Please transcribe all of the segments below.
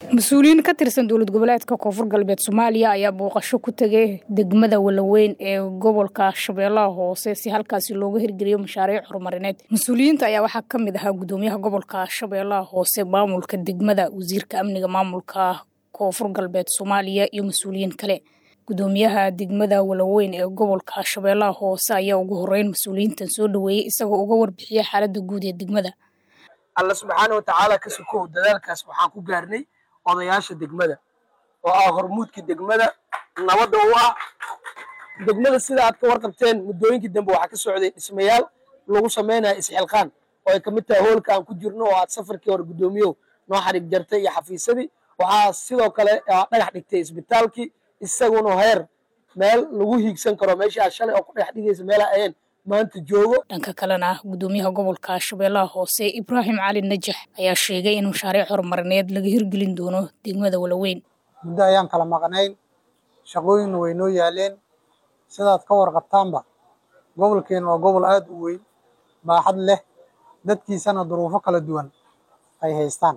mas-uuliyiin ka tirsan dowlad goboleedka koonfur galbeed soomaaliya ayaa booqasho ku tegay degmada walaweyn ee gobolka shabeellaha hoose si halkaasi looga hirgeliyo mashaariic horumarineed mas-uuliyiinta ayaa waxaa ka mid ahaa gudoomiyaha gobolka shabeellaha hoose maamulka degmada wasiirka amniga maamulka koonfur galbeed soomaaliya iyo mas-uuliyiin kale gudoomiyaha degmada walaweyn ee gobolka shabeellaha hoose ayaa ugu horeyn mas-uuliyiintan soo dhaweeyey isagoo uga warbixiya xaaladda guud ee degmada alla subxaana watacaala ka sokow dadaalkaas waxaan ku gaarnay odayaasha degmada oo ah hormuudka degmada nabadda u ah degmada sida aad ka warqabteen muddooyinkii dambe waxaa ka socday dhismayaal lagu samaynayo isxilqaan oo ay kamid tahay hoolka aan ku jirno oo aad safarkii hore guddoomiyow noo xadhig jartay iyo xafiisadii waxaa sidoo kale dhagax dhigtay isbitaalkii isaguna heer meel lagu hiigsan karo meeshii aad shalay oo ku dhagax dhigaysa meelaa ahayn maanta joogo dhanka kalena gudoomiyaha gobolka shabeellaha hoose ibraahim cali najax ayaa sheegay in mashaariic horumarineed laga hirgelin doono degmada walaweyn muddo ayaan kala maqnayn shaqooyinna way noo yaaleen sidaad ka warqabtaanba gobolkeena waa gobol aada u weyn baaxad leh dadkiisana duruufo kala duwan ay haystaan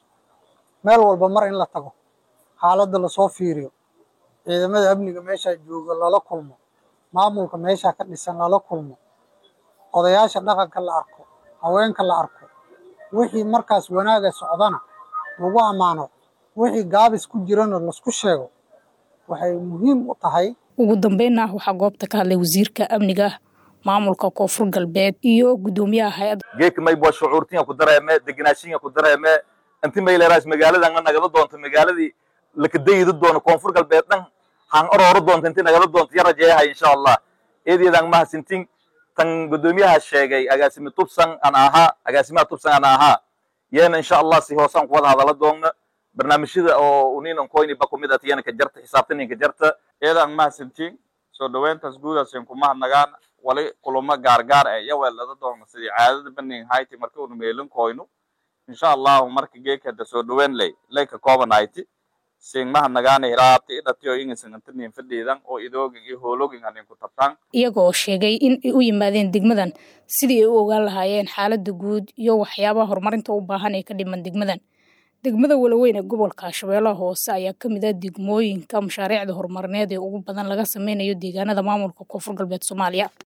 meel walba mar in la tago xaaladda lasoo fiiriyo ciidamada amniga meeshaa jooga lala kulmo maamulka meeshaa ka dhisan lala kulmo odayaasha dhaqanka la arko haweenka la arko wixii markaas wanaaga socdana lagu ammaano wixii gaabis ku jirana lasku sheego waxay muhiim u tahay ugu dambeynna waxaa goobta ka hadlay wasiirka amniga maamulka koonfur galbeed iyo gudoomiyaha hay-adda geedka maybo shucuurtinya ku dareeme deganaashinya ku dareeme inti mayleeraas magaalada nga nagada doonto magaaladii lakadayida doono koonfur galbeed dhan han orooro doonto inti nagala doonto ya rajeeyahay insha allah eedeedaan mahadsintin tan gudoomiyaha sheegay agaasimi tubsan ana ahaa agaasimaha tubsan ana ahaa yeena insha allah si hoosaan kuwada hadala doonna barnaamijyada oo uninan koyni ba kumid at yana ka jarta xisaabtaninka jarta eedaan mahadsintin soo dhaweyntaas guudaasin kumahadnagaan wali kulamo gaargaar e yaweelada doonna sidii caadada baning hayti marka unu meelin koyno insha allahu marka geekada soo dhaweyn ley ley ka kooban hayti singmahadnagaana hiraabta idhatiyo ingasangantanin fadhiidan oo idoogin iyo hoologin hanin ku tabtaan iyagoo sheegay in ay u yimaadeen degmadan sidii ay u ogaan lahaayeen xaaladda guud iyo waxyaabaha horumarinta u baahan ee ka dhiman degmadan degmada walaweyn ee gobolka shabeellaha hoose ayaa ka mid ah degmooyinka mashaariicda horumarineed ee ugu badan laga sameynayo deegaanada maamulka koonfur galbeed soomaaliya